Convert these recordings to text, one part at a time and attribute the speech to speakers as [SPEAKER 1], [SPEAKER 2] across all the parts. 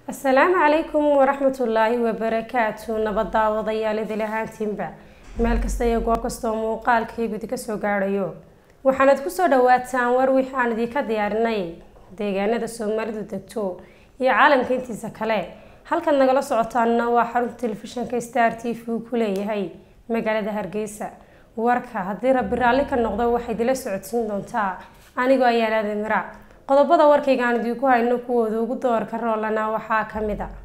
[SPEAKER 1] asalaamu calaykum waraxmatullaahi wabarakaatu nabad daawadayaal idil ahaantiinba meel kasta iyo goob kastoo muuqaalkii gudi kasoo gaadhayo waxaanad kusoo dhawaataan war wix aan idinka diyaarinay deegaanada soomaalidu degto iyo caalamka intiisa kale halkan nagala socotaanna waa xarunta telefishinka star t v uu ku leeyahay magaalada hargeysa warka haddii rabbi raalli ka noqdo waxay idila socodsiin doontaa anigoo ayaalaada miraac qodobada warkayga aan idinku hayno kuwooda ugu doorka roolana waxaa ka mid a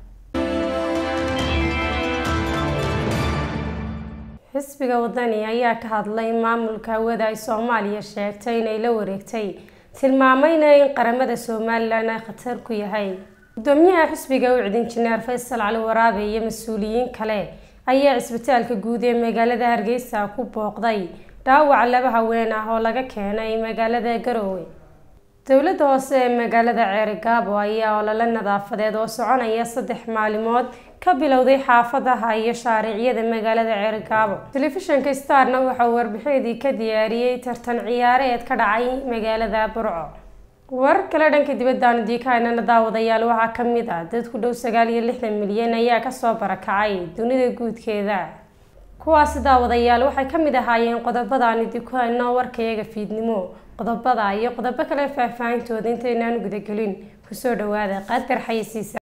[SPEAKER 1] xisbiga wadani ayaa ka hadlay maamulka hawada ay soomaaliya sheegtay inay la wareegtay tilmaamayna in qaramada somalilan ay khatar ku yahay gudoomiyaha xisbiga ucid injineer faysal cali waraabe iyo mas-uuliyiin kale ayaa cisbitaalka guud ee magaalada hargeysa ku booqday dhaawac laba haween ah oo laga keenay magaalada garoowe dowladda hoose ee magaalada ceerigaabo ayaa olole nadaafadeed oo soconaya saddex maalimood ka bilowday xaafadaha iyo shaariicyada magaalada ceerigaabo telefishinka starna waxauu warbixinadii ka diyaariyey tartan ciyaareed ka dhacay magaalada burco warar kale dhanka dibadaan diikaanana daawadayaal waxaa ka mid ah dad ku dhow sagaal iyo lixdan milyan ayaa kasoo barakacay dunida guudkeeda kuwaasi daawadayaal waxay ka mid ahaayeen qodobadaan idinku hayno warkayaga fiidnimo qodobada iyo qodobo kale faahfaahintooda intaynaan gudagelin kusoo dhawaada qadar xayasiisa